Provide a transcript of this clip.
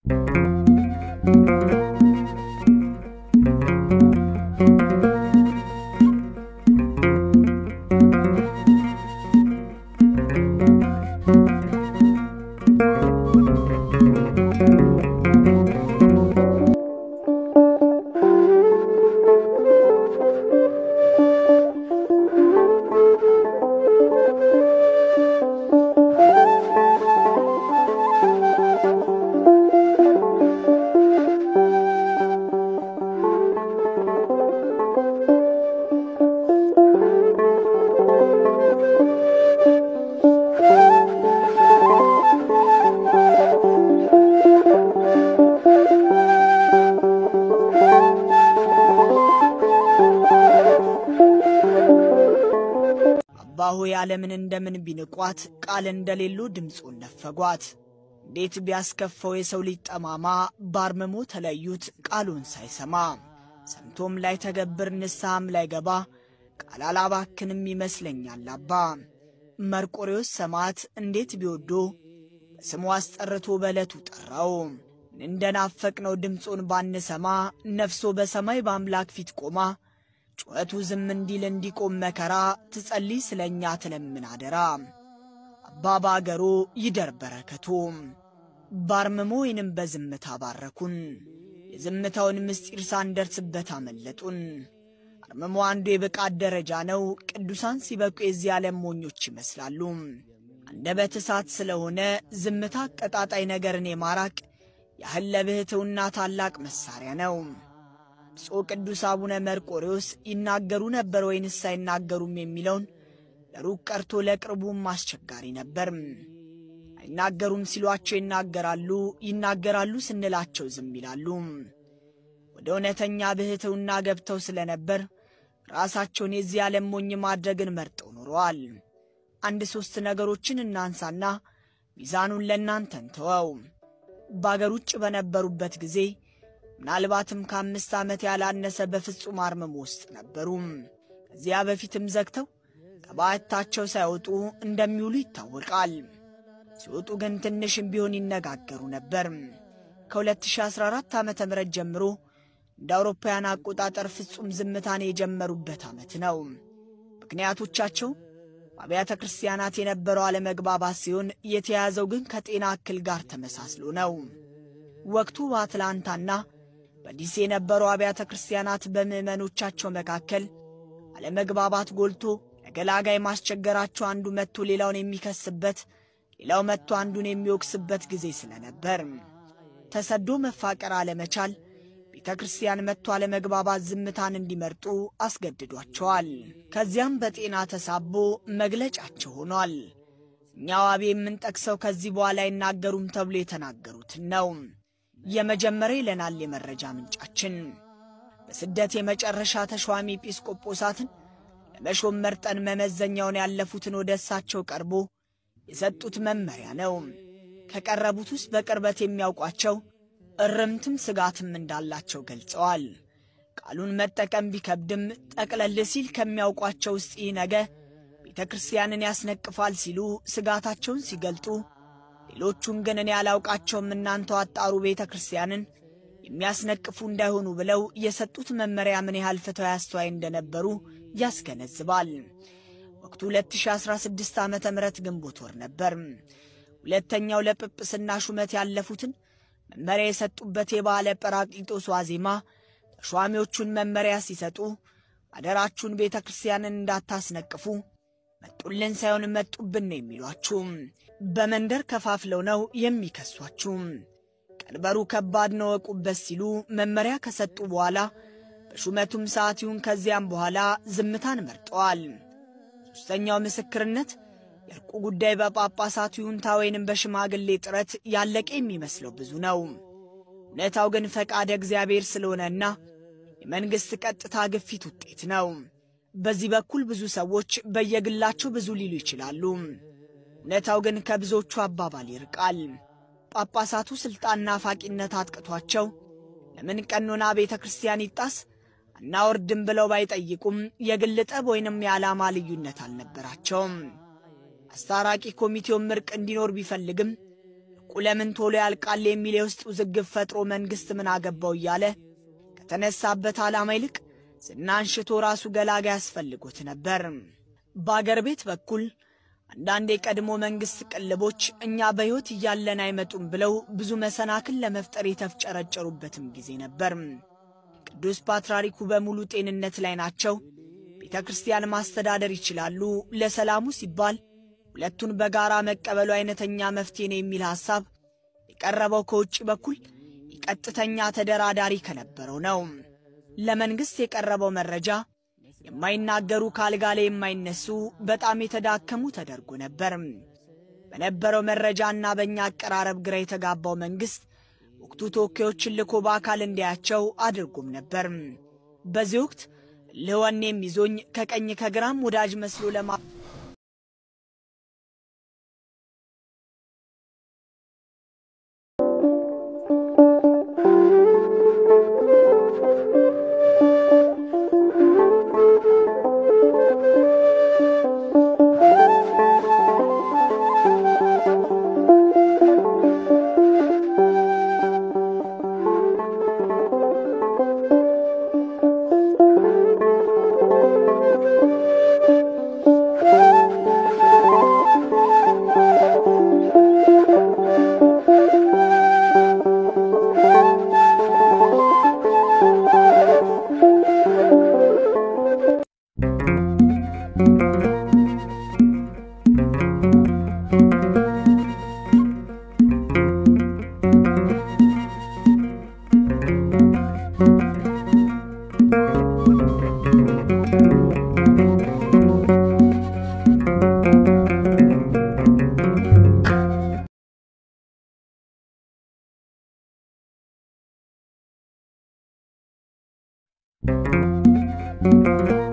አባሁ ዓለምን እንደምን ቢንቋት ቃል እንደሌሉ ድምፁን ነፈጓት። እንዴት ቢያስከፈው የሰው ልጅ ጠማማ ባርምሞ ተለዩት ቃሉን ሳይሰማ ሰምቶም ላይ ተገብር ንስሐም ላይ ገባ ቃል አላባክንም ይመስለኛል አባ መርቆሬዎስ ሰማዕት እንዴት ቢወዶ በስሙ አስጠርቶ በዕለቱ ጠራው። እንደናፈቅነው ድምፁን ባንሰማ ነፍሶ በሰማይ በአምላክ ፊት ቆማ ጩኸቱ ዝም እንዲል እንዲቆም መከራ ትጸልይ ስለ እኛ ትለምን አደራ። አባ በአገሩ ይደር በረከቱ ባርምሞ ወይንም በዝምታ ባረኩን። የዝምታውን ምስጢር ሳንደርስበት አመለጡን። አርምሞ አንዱ የብቃት ደረጃ ነው። ቅዱሳን ሲበቁ የዚህ ዓለም ሞኞች ይመስላሉ። አንደበት እሳት ስለሆነ ዝምታ አቀጣጣይ ነገርን የማራቅ ያህል ለብሕትውና ታላቅ መሳሪያ ነው። ብፁዕ ቅዱስ አቡነ መርቆሬዎስ ይናገሩ ነበር ወይንስ አይናገሩም የሚለውን ለሩቅ ቀርቶ ለቅርቡም አስቸጋሪ ነበር። አይናገሩም ሲሏቸው ይናገራሉ፣ ይናገራሉ ስንላቸው ዝም ይላሉ። ወደ እውነተኛ ብሕትውና ገብተው ስለነበር ራሳቸውን የዚህ ዓለም ሞኝ ማድረግን መርጠው ኖረዋል። አንድ ሦስት ነገሮችን እናንሳና ሚዛኑን ለእናንተ እንተወው። በአገር ውጭ በነበሩበት ጊዜ ምናልባትም ከአምስት ዓመት ያላነሰ በፍጹም አርምሞ ውስጥ ነበሩ። ከዚያ በፊትም ዘግተው ከባዕታቸው ሳይወጡ እንደሚውሉ ይታወቃል። ሲወጡ ግን ትንሽም ቢሆን ይነጋገሩ ነበር። ከ2014 ዓ ም ጀምሮ እንደ አውሮፓውያን አቆጣጠር ፍጹም ዝምታን የጀመሩበት ዓመት ነው። ምክንያቶቻቸው በአብያተ ክርስቲያናት የነበረው አለመግባባት ሲሆን የተያዘው ግን ከጤና እክል ጋር ተመሳስሎ ነው። ወቅቱ በአትላንታና በዲሲ የነበሩ አብያተ ክርስቲያናት በምዕመኖቻቸው መካከል አለመግባባት ጎልቶ ለገላጋይ ማስቸገራቸው አንዱ መጥቶ ሌላውን የሚከስበት፣ ሌላው መጥቶ አንዱን የሚወቅስበት ጊዜ ስለነበር ተሰዶ መፋቀር አለመቻል ቤተ ክርስቲያን መጥቶ አለመግባባት ዝምታን እንዲመርጡ አስገድዷቸዋል። ከዚያም በጤና ተሳቦ መግለጫቸው ሆኗል። እኛ ዋቤ የምንጠቅሰው ከዚህ በኋላ አይናገሩም ተብሎ የተናገሩትን ነው። የመጀመሪያ ይለናል የመረጃ ምንጫችን። በስደት የመጨረሻ ተሿሚ ኤጲስቆጶሳትን ለመሾም መርጠን መመዘኛውን ያለፉትን ወደ እሳቸው ቀርቦ የሰጡት መመሪያ ነው። ከቀረቡት ውስጥ በቅርበት የሚያውቋቸው እርምትም ስጋትም እንዳላቸው ገልጸዋል። ቃሉን መጠቀም ቢከብድም ጠቅለል ሲል ከሚያውቋቸው ውስጥ ይህ ነገ ቤተ ክርስቲያንን ያስነቅፋል ሲሉ ስጋታቸውን ሲገልጡ ሌሎቹን ግን እኔ ያላውቃቸውም እናንተው አጣሩ ቤተ ክርስቲያንን የሚያስነቅፉ እንዳይሆኑ ብለው የሰጡት መመሪያ ምን ያህል ፍትሐዊ አስተዋይ እንደነበሩ ያስገነዝባል። ወቅቱ 2016 ዓ ም ግንቦት ወር ነበር። ሁለተኛው ለጵጵስና ሹመት ያለፉትን መመሪያ የሰጡበት የበዓለ ጰራቅሊጦስ ዋዜማ ተሿሚዎቹን መመሪያ ሲሰጡ አደራችሁን ቤተ ክርስቲያንን እንዳታስነቅፉ መጡልን ሳይሆን መጡብን ነው የሚሏችሁ። በመንደር ከፋፍለው ነው የሚከሷችሁ። ቀንበሩ ከባድ ነው ወቁበት ሲሉ መመሪያ ከሰጡ በኋላ በሹመቱም ሰዓት ይሁን ከዚያም በኋላ ዝምታን መርጠዋል። ሦስተኛው ምስክርነት የእርቁ ጉዳይ በጳጳሳቱ ይሁንታ ወይንም በሽማግሌ ጥረት ያለቀ የሚመስለው ብዙ ነው። እውነታው ግን ፈቃደ እግዚአብሔር ስለሆነና የመንግሥት ቀጥታ ግፊት ውጤት ነው። በዚህ በኩል ብዙ ሰዎች በየግላቸው ብዙ ሊሉ ይችላሉ። እውነታው ግን ከብዙዎቹ አባባል ይርቃል። ጳጳሳቱ ሥልጣን ናፋቂነት አጥቅቷቸው ለምን ቀኖና ቤተ ክርስቲያን ይጣስ አናወርድም ብለው ባይጠይቁም የግል ጠብ ወይንም የዓላማ ልዩነት አልነበራቸውም። አስታራቂ ኮሚቴውም እርቅ እንዲኖር ቢፈልግም እርቁ እርቁ ለምን ቶሎ ያልቃል የሚል የውስጥ ውዝግብ ፈጥሮ መንግሥት ምን አገባው እያለ ከተነሳበት ዓላማ ይልቅ ዝናን ሽቶ ራሱ ገላጋ ያስፈልጎት ነበር። በአገር ቤት በኩል አንዳንድ የቀድሞ መንግሥት ቅልቦች እኛ በሕይወት እያለን አይመጡም ብለው ብዙ መሰናክል ለመፍጠር የተፍጨረጨሩበትም ጊዜ ነበር። ቅዱስ ፓትርያርኩ በሙሉ ጤንነት ላይ ናቸው። ቤተ ክርስቲያን ማስተዳደር ይችላሉ። ለሰላሙ ሲባል ሁለቱን በጋራ መቀበሉ አይነተኛ መፍትሄ ነው የሚል ሐሳብ የቀረበው ከውጭ በኩል የቀጥተኛ ተደራዳሪ ከነበረው ነው። ለመንግሥት የቀረበው መረጃ የማይናገሩ ከአልጋ ላይ የማይነሱ በጣም የተዳከሙ ተደርጎ ነበር። በነበረው መረጃና በእኛ አቀራረብ ግራ የተጋባው መንግሥት ወቅቱ ተወካዮችን ልኮ በአካል እንዲያቸው አድርጎም ነበር። በዚህ ወቅት ልወኔም ይዞኝ ከቀኝ ከግራም ወዳጅ መስሎ ለማ thank you